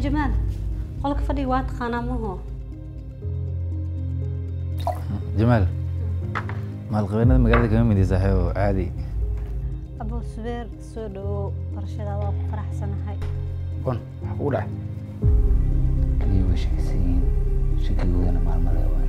jamaal qolka fadhiga waa taqaanaa maho jamaal maalqabeennada magaalada kama mid saaxiibo caadi abo subeer soo dhawow barashada waa ku faraxsanahay on wax kugu dhacay kaliya way shakaysan yihiin shakigoodana maalmale waay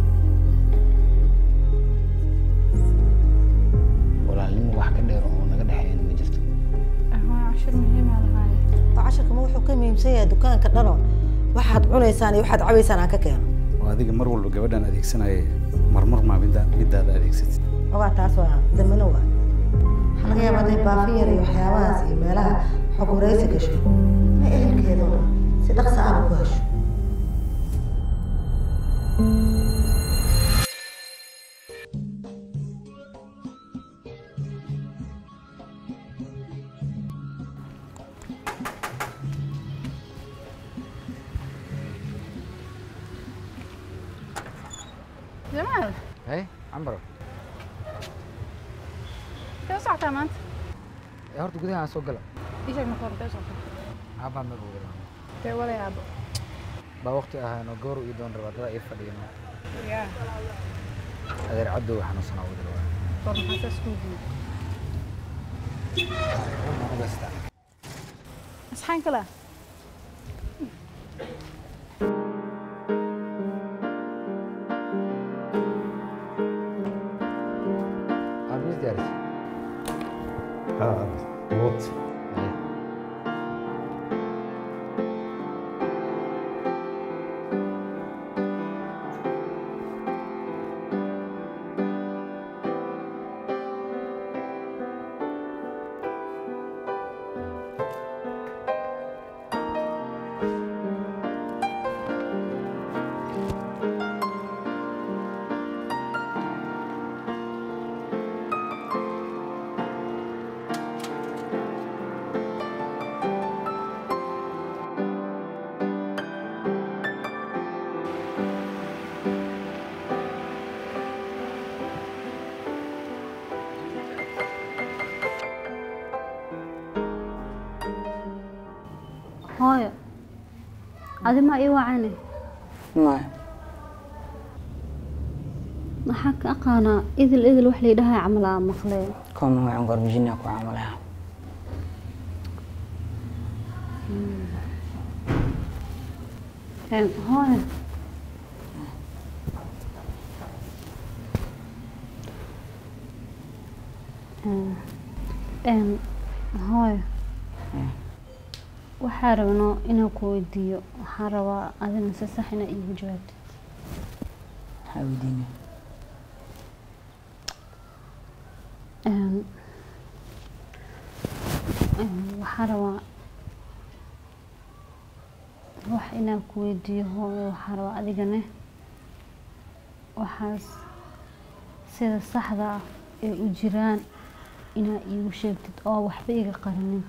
walaalnimo wax ka dheer oo naga dhexeeyana ma jirto cashir muhiima lahaay oo casharkama wuxuu ka muhiimsan yahay dukaanka dhanoo waxaad cunaysaan iyo waxaad cabaysaan aan ka keeno oo adiga mar walba gabadhan adeegsanaya marmar maa midda middaada adeegsatid ogaa taas waa dambano waa waxaa laga yaabaa hadday baafi yar iyo waxyaabahaas iyo meelaha xog waraysi gasho ma ehelkeeda oo si dhaqsa ahba ku hesho jamaal hey cambaro intee u socotaa maanta ee horta gudaha soo gala ii sheeg marka hore intee u socotaa aabbaa maba wada intee waday aabo baa waqti ahaano goor ii doon rabaa dada ii fadhiyan yaa adeer caddow xanuunsanaa wada rabaa war maxaa saas kuu guud asxaan kala aabis diyaaris What? hooyo adima ii wacane maya maxaa ka aqaanaa idil idil wax laydhahay camal aa maqleen koma waxaan gorbijinaa ku caamalaha Een, hooyo Een, een, hooyo waxaa rabnaa inaan ku weydiiyo waxaan rabaa adina si sax inaa iigu jawaabtid maxaa weydiina Een, een, waxaan rabaa wax inaan ku weydiiyo hooyo waxaan rabaa adigane waxaas sida saxda ah ee u jiraan inaa iigu sheegtid oo waxba iga qarinin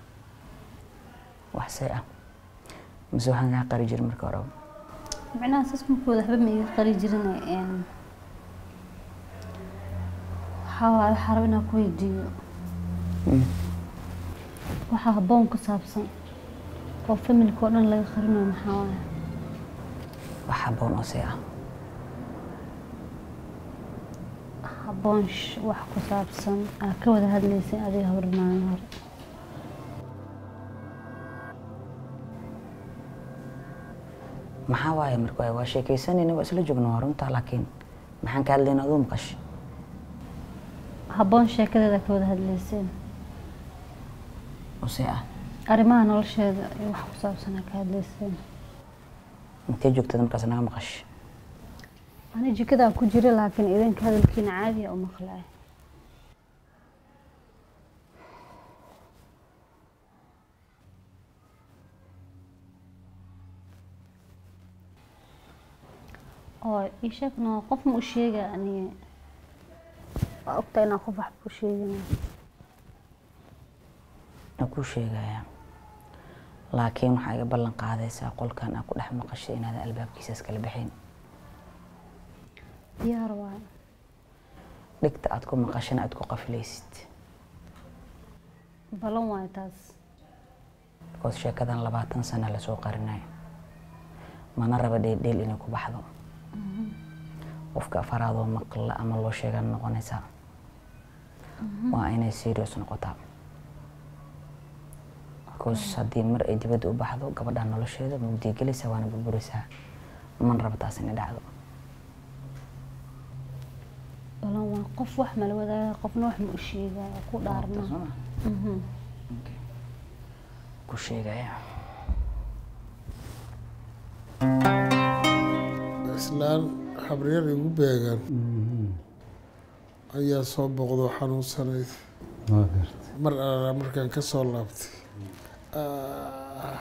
wax say ah mise waxaan kaa qari jirin marka horeba micnaha saas markooda waxba ma iga qari jirin een, waxaa waaye waxaa raba inaan ku weydiiyo Mm. waxaa habboon ku saabsan oo familka oo dhan laga qarinayo maxaa waaye wax haboon oo say ah habboon sh- wax ku saabsan aa ka wada hadlaysay adiga hore maalin hore maxaa waaye marka waaye waa sheekaysanayna waa isla joogna waa runtaa laakiin maxaan ka hadlayna aduu maqash habboon sheekadeeda ka wada hadlayseen oo say ah arrimaha nolosheeda iyo wax ku saabsan aa ka hadlayseen intee joogtada markaas naga maqash ani jikadaa ku jira laakiin idinka hadalkiina caadiya u maqlay oo ii sheegna qof ma u sheega ani waa ogtaa inaan qof waxba u sheegin aan kuu sheegayaa laakiin waxaa iga ballan qaadaysaa qolkan aa ku dhex maqashay inaadan albaabkiisa iskala bixin diyaar waayo dhigta aad ku maqashana aad ku qafilaysid balan waayo taas because sheekadan labaatan sana lasoo qarinayo mana raba dheeldheel inay ku baxdo qofka afaraadoo maqla ama loo sheegan noqonaysaa waa inay serious noqotaa because haddii mar ay dibadda u baxdo gabadha nolosheeda mugdiya gelaysaa waana burburaysaa mana raba taas inay dhacdo balan waa qof wax mala wadaaga qofna wax ma u sheegaya ku dhaarna Soo ma? Mhm. ku sheegaya islaan xabriir igu beegan ayaa soo boqdo xanuunsanayd waa garta mar alaa markaan ka soo laabtay Ah,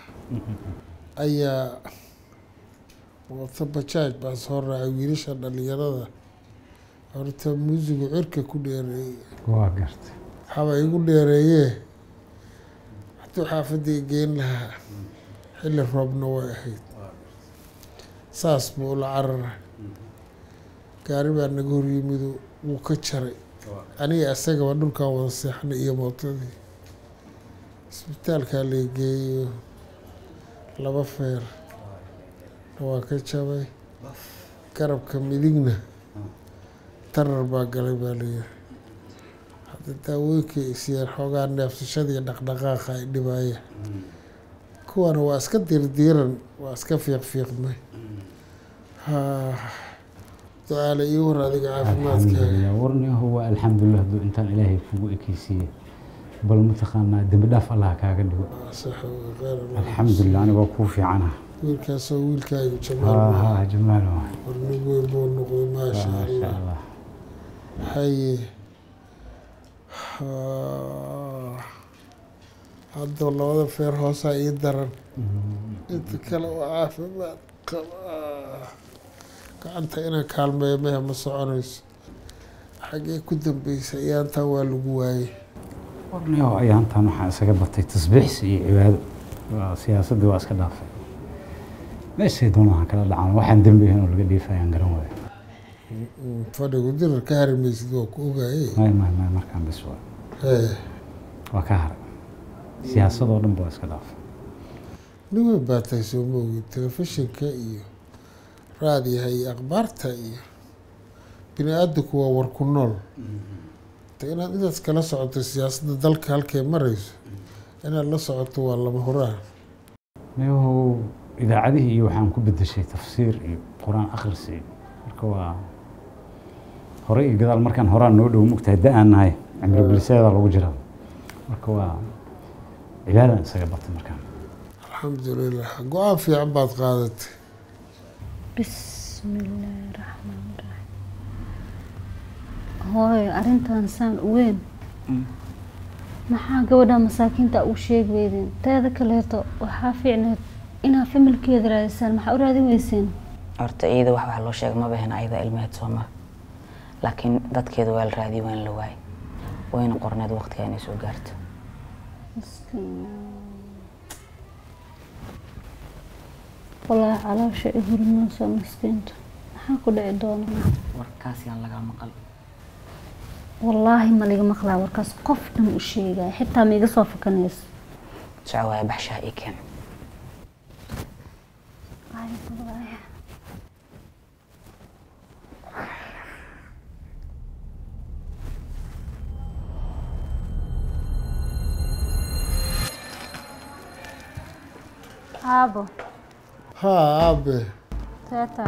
ayaa wata bajaaj baan soo raacay wiilasha dhalinyarada horta muusigu cirka ku dheereeyey waa garta haba igu dheereeyee hadduu xaafadii geyn lahaa xilli roobna way ahayd saas buu ula carara gaari baa naga horyimidu wuu ka jaray aniga isagaba dhulkan wada seexnay iyo mootadii isbitaalkaa la geeyo laba feer waa ka jabay garabka midigna tarar baa galay baa layiri hadda daawooyinkay isiyeen xoogaa neefsashadii dhaqdhaqaaqa ay dhibaaya kuwana waa iska dirdiiran waa iska fiiqfiiqmay ha ducaale ii war adiga caafimaadkaaga alxamdulilah warniyahu waa alxamdulilah hadduu intaan ilaahay kugu ekeysiiyey bal mataqaanaa dembi dhaaf allah kaaga dhigo sax wey, khayr Allah. alxamdulilah anigoo kuu fiicana wiilkaasoo wiilkaagu ha jamaal ha jamaal waay warnig weyn buu noqday maasha maasha allah allah haye Ha. hadda labada feer hoosaa ii daran inta kale waa caafimaad qabaa gacanta inaan kaalmeeyo mehe ma soconayso xaggee ku dambeysa iyaantaa waa lagu waayey warniyahu ayaantan waxaa isaga batay tasbiixsi iyo cibaado waa siyaasaddii waa iska dhaafay meeshay doonaha kala dhacaan waxaan dembi ahayn oo laga dhiifayaan garan waayo Mm, fadhigu dirar ka hari maysid waa ku ogaayey may may may markaan bis waa Hee, waa ka haray siyaasadoo dhan ba waa iska dhaafay nin weyn baa tahay soo ma ogid telefishinka iyo raadiyaha iyo akhbaarta iyo bini aadamku waa war ku nool ta inaad intaas kala socoto siyaasadda dalka halkay marayso inaad la socoto waa lama huraan niyahu idaacadihii iyo waxaan ku bedeshay tafsiir iyo qur-aan akhris iyo marka waa hore iyo gadaal markaan horaan noo dhow mugtahay da aan nahay cimri biliseeda lagu jiraa marka waa cibaadaan isaga batay markaan alxamdulilah go-aan fiican baad qaadatay bismillaahi raxmaani raxiim hooyo arrintan saan u weyn maxaa gabadha masaakiinta u sheegi weydeen teeda kaleeto waxaa fiicneed inaa familkeeda raadisaan maxaa u raadin weyseen horta iyada wax wax loo sheegay ma bahin ayada ilmeheed soo ma laakiin dadkeeda waa la raadiyay waan la waayay wayna qorneed waqtiga inay soo gaarto walaahi caloosha i hurmayso miskiinta maxaa ku dhici doona warkaas yaan lagaa maqal wallaahi ma liga maqlaa warkaas qof dhan u sheegaya xitaa ma iga soo fakanayso soco waaya baxshaha ii keen aabo haa aabe teeta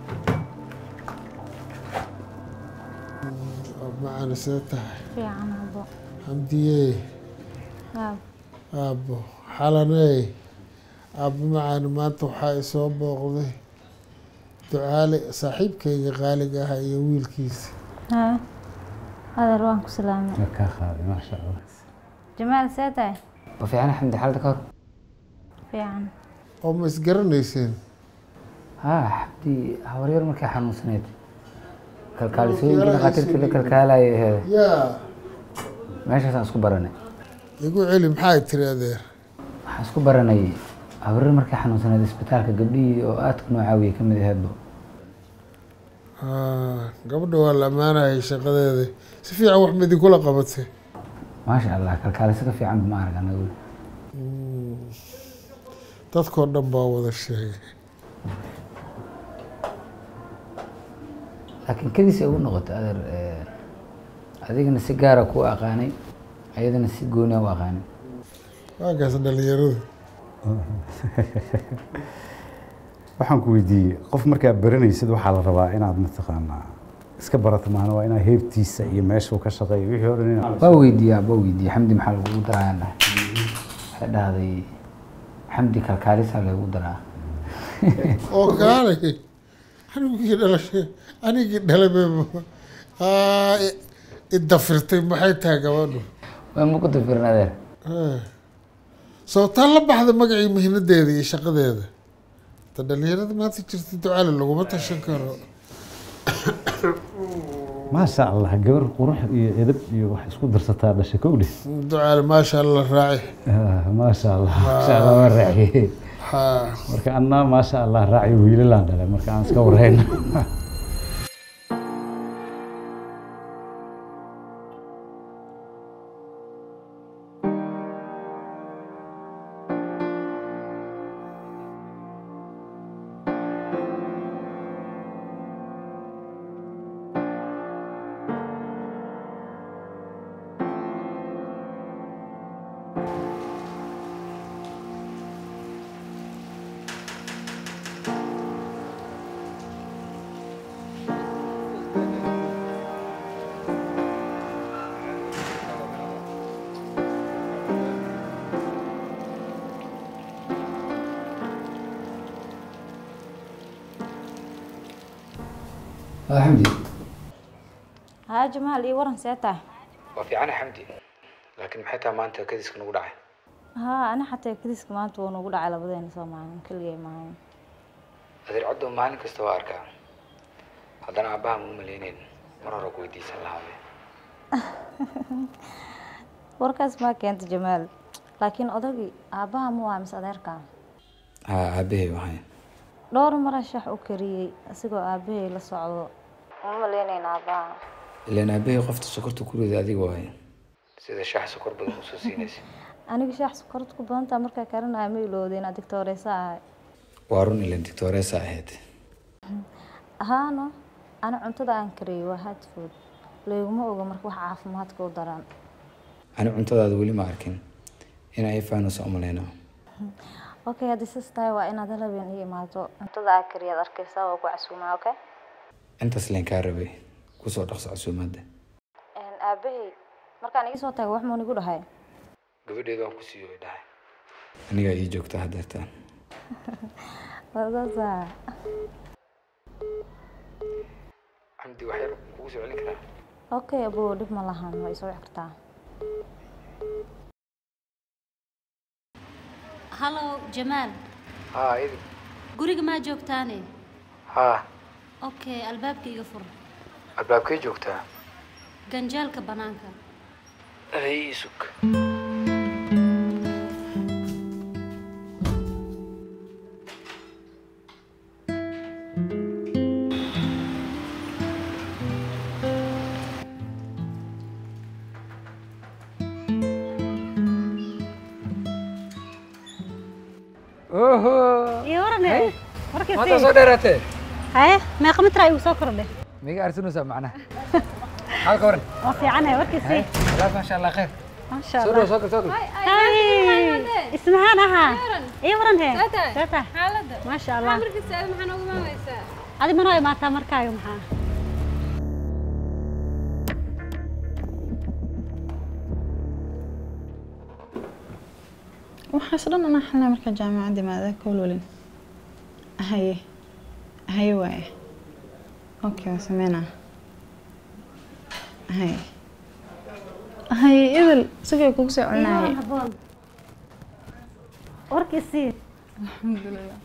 macana see tahay fiican aabo xamdiyey aabo aabbo xalaney aabbo macaani maanta waxaa isoo booqday ducaale saaxiibkayga qaaliga ahaa iyo wiilkiisa haa adeer waan ku salaamay waa kaa qaaday maasha allah jamaal see tahay ma fiicana xamdi xaalada ka hor fiican oo ma isgaranayseen haa xabdi habaryar markay xanuunsaneyd kalkaalisooyinkii dhakhaatiirtii la kalkaalayay aheed yaa meeshaasaan isku baranay igu celi maxay tiri adeer waxaan isku baranay habaryar markay xanuunsaneyd isbitaalka gabdhihii oo aadka noo caawiyay ka mid aheedba Haa, gabadha waa la ammaanayay shaqadeeda si fiican wax ma idinkula qabatay maasha allah kalkaaliso ka fiican ma arag anaga weli Mm, dadkoo dhan baa wada sheegay laakiin kadiis ay ugu noqotay adeer eh, adigana si gaara ku aqaanay ayadana si gooniya u aqaanay waagaas dhalinyaradu waxaan ku weydiiyey qof markaa baranaysid waxaa la rabaa inaad mataqaanaa iska barato maana waa inaa heebtiisa iyo meeshuu ka shaqeeyo wixii hore inaad waa weydiiyaa waa weydiiyey xamdi maxaa lagugu darayaan dhahay waxay dhahday xamdi kalkaalisaa lagu daraa oo kaalay anigii dhalashay anigii dhalay bay idafirtay maxay tahay gabadhu waa ma ku dafirin adeer sababtaan la baxda magacii mihnadeeda iyo shaqadeeda ta dhalinyarada maanta jirta ducaale laguma tashan karo maasha allah gabar qurux iyo edab iyo wax isku darsataa dhasha kowdhe ducaale maasha allah raaci maasha allah maasha allah waa raaciye ha marka annaa maasha allah raaci wiilalaan dhalay marka aan iska warayno waa xamdi haa jamaal ii waran see tahay waa fiicana xamdi laakiin maxay tahay maanta kadiska nagu dhacay haa ani xataa kadiska maanta wuu nagu dhacay labadeena soo maalin keligay maahan adeer coddo maalin kasta waa arkaa haddana aabbaha ma u malayneyn mar hore ku weydiisan lahaabe warkaas maa keenta jamaal laakiin odagii aabbaha ma waa mise adeerkaa haa aabbahay wahay dhowr mara shax u kariyey asigoo aabbahay la socdo uma maleynayn aabbaha ilaan aabbahay qofta sokorta ku rida adiga wahay sida shaax sokor badan usoo siinaysa aniga shaax sokorta ku badantaa markaa karinaya ma ilowday inaad digtooreysa ahay waa run ilaan dictoreesa ahayd haano ani cuntada aan kariyey waa hard food layguma oga marka wax caafimaadka u daran ani cuntadaada weli ma arkin in ay faanus umaleyno okay haddii sis tahay waa inaad halabeen ii imaato cuntada aa kariyaad arkaysaa waa ku casuumaa okay intaas leen kaa rabay kusoo dhaqso casuumaadda aabbahay markaan iga soo tago wax muun igu dhahay gabadheedu waan ku siiyo way dhahay anigaa ii joogta haddeertaan warsaasa xamdi wax yar kugu soo celin karaa okay abo dhib ma lahan waa isoo wici kartaa hallo jamaal haa idi guriga maa joogtaane haa okay albaabka iga fur albaabkay joogtaa ganjaalka banaanka aday ii sug oho iyo warane maanta warkiisi soo dheeraatee haye meeqa mitraa igu soo kordhe miga arsinaysaa macnaha maxaad ka waran waa fiicanahay warkiisi walaal maasha allah khayr maasha soo allah dhow soo gal soo gal hay ismahaan ahaa iyo waran he seeta xaaladda maasha allah markiisa aad maxaa noogu maameysaa adi manoo imaataa markaaga maxaa waxaas dhan anaa xalnaa markaa jaamacadda imaada kowlolin haye haye waaye okay waa sameynaa haye haye idil isagoo kugu soo celinaaye haboon warkiisii alxamdulilah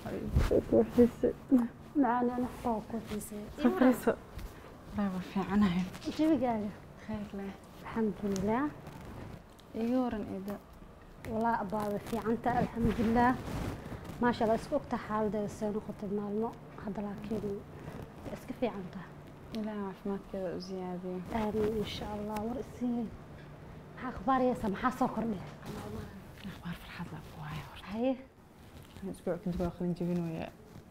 macaani ana xataa waa ku xiisay safrayso waa fiicanahay jawigaaga khayr leh alxamdulilah iga waran eeda walaa abaada fiicanta alxamdulilah maasha allah isku ogta xaaladeeda see noqotay maalmo hadda laakiin way iska fiican tahay ilaah caafimaadkeeda u ziyaadiyo aamin insha allah war isii maxaa akhbaariyeysa maxaa soo kordhay akhbaar farxad leh ku waayo horta haye isbuuc kadib waa qalin jebinooyaa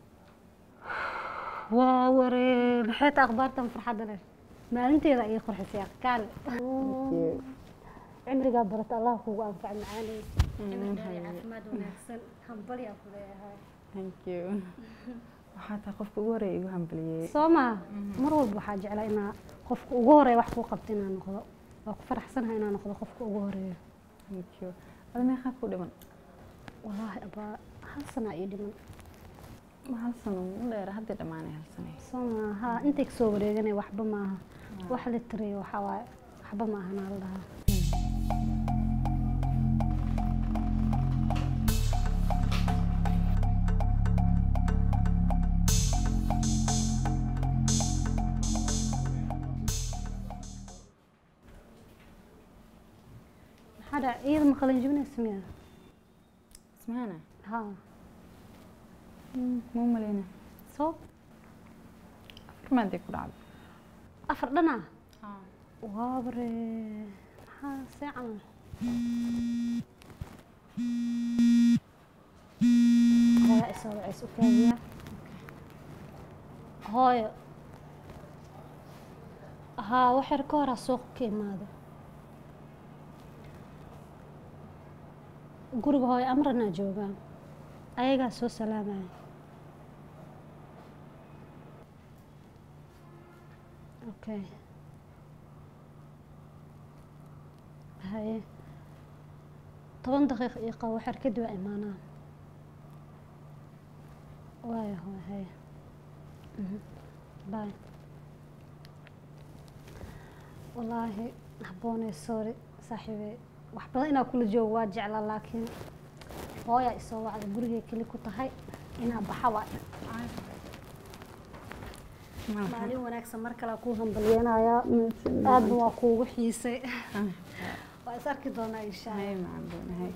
waa waree maxay taa akhbaartan farxadda leh maalinteeda ayay qurxisay kaale cimrigaa barata allah kugu anfac macaanay caafimaad wanaagsan hambalyaa ku leeyahay thank you waxaa tahay qofka ugu horeeya igu hambaliyey soo maa mar walba waxaa jeclaa inaa qofka ugu horeeya wax kuu qabta inaa noqdo waa ku faraxsanahay inaa noqdo qofka ugu horeeya thank you ada meeqaa ku dhiman wallaahi abaa hal sanaa ii dhiman ma hal sano u dheera haddii dhammaanay hal sanay soo maa haa intay kasoo wareeganay waxba maaha wax la tiriyo waxaa waaye waxba maaha naa la dhahaa maxaa dhac iyada ma qalin jebinaysa miya ismaana haa ma u maleyna soo afar maaday ku dhacday afar dhanaa waabare maxaa see camal hooya isoo waceys u kaadiya hooyo haa waxyar ka horaa suuqa ka imaada guriga hooyo amranaa joogaa ayagaa soo salaamaya okay haye toban daqiiq iyo qabo waxyar kadib waa imaanaa waayo hooy haye bye wallaahi habboonay sorry saaxiibey wax badan inaa kula joogo waa jeclaa laakiin hooyaa isoo wacda gurigay keli ku tahay inaa baxa waa maalin wanaagsan mar kale kuu hambalyeenayaa aadna waa kuugu xiisay waa is arki doonaa insha hay allah macalin hay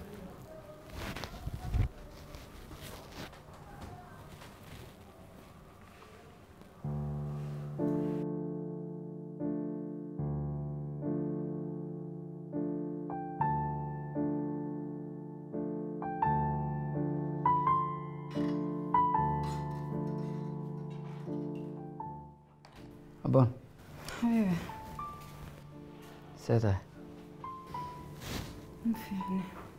aboon habiibi see tahay ma fiicne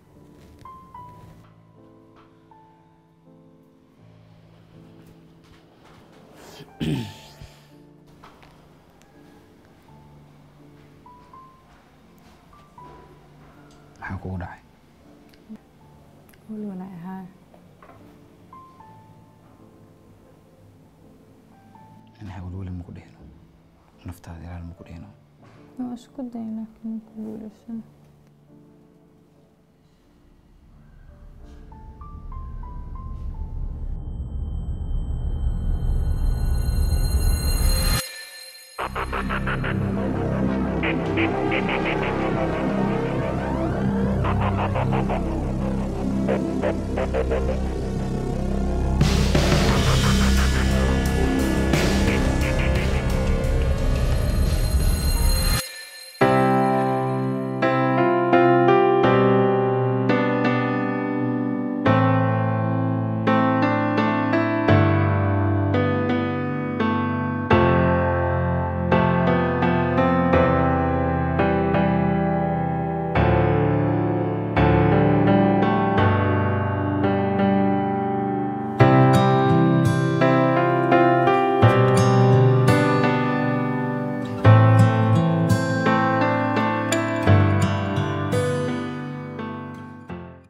maxaa kugu dhacay weli walaa ahaa anaha welweli maku dhihino naftaada ilaal maku dhihino waa isku day laakiin ku guuleysan Thank you.